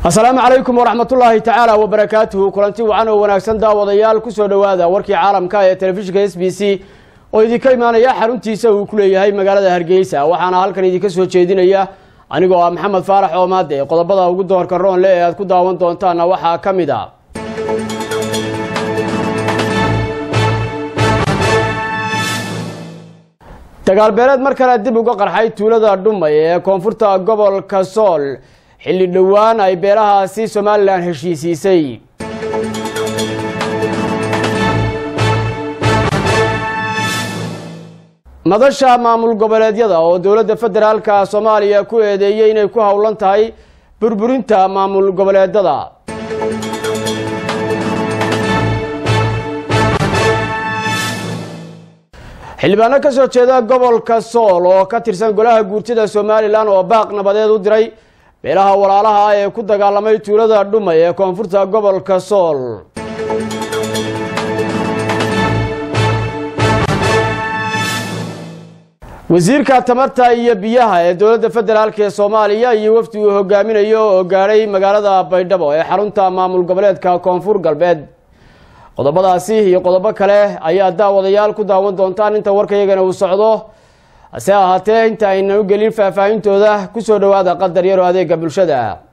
asalaamu calaykum waraxmatullaahi tacaala wabarakaatuhu kulanti wacan oo wanaagsan daawadayaal kusoo dhowaada warkii caalamka ee telefishinka s b c oo idinka imaanaya xaruntiisa uu ku leeyahay magaalada hargeysa waxaana halkan idinka soo jeedinaya anigoo ah maxamed faarax oomaade qodobada ugu doorka roonle ee aad ku daawan doontaana waxaa ka mid a dagaalbeeleed mar kale dib uga qarxay tuulada dhumay ee koonfurta gobolka sool xilli dhowaan ay beelahaasi somalilan heshiisiisay madasha maamul goboleedyada oo dowladda federaalka soomaaliya ku eedeeyey inay ku howlan tahay burburinta maamul goboleedada xildhibaano ka soo jeeda gobolka sool oo ka tirsan golaha guurtida somalilan oo baaq nabadeed u diray beelaha walaalaha ah ee ku dagaalamay tuulada dhumay ee koonfurta gobolka sool wasiirka tamarta iyo biyaha ee dowladda federaalk ee soomaaliya iyo wafdi uu hogaaminayo oo gaadhay magaalada baydhabo ee xarunta maamul goboleedka koonfur galbeed qodobadaasi iyo qodobo kale ayaa daawadayaal ku daawan doontaan inta warkayagana uu socdo hase ahaatee inta aynan u gelin faahfaahintooda kusoo dhowaada qadar yaroo adeega bulshada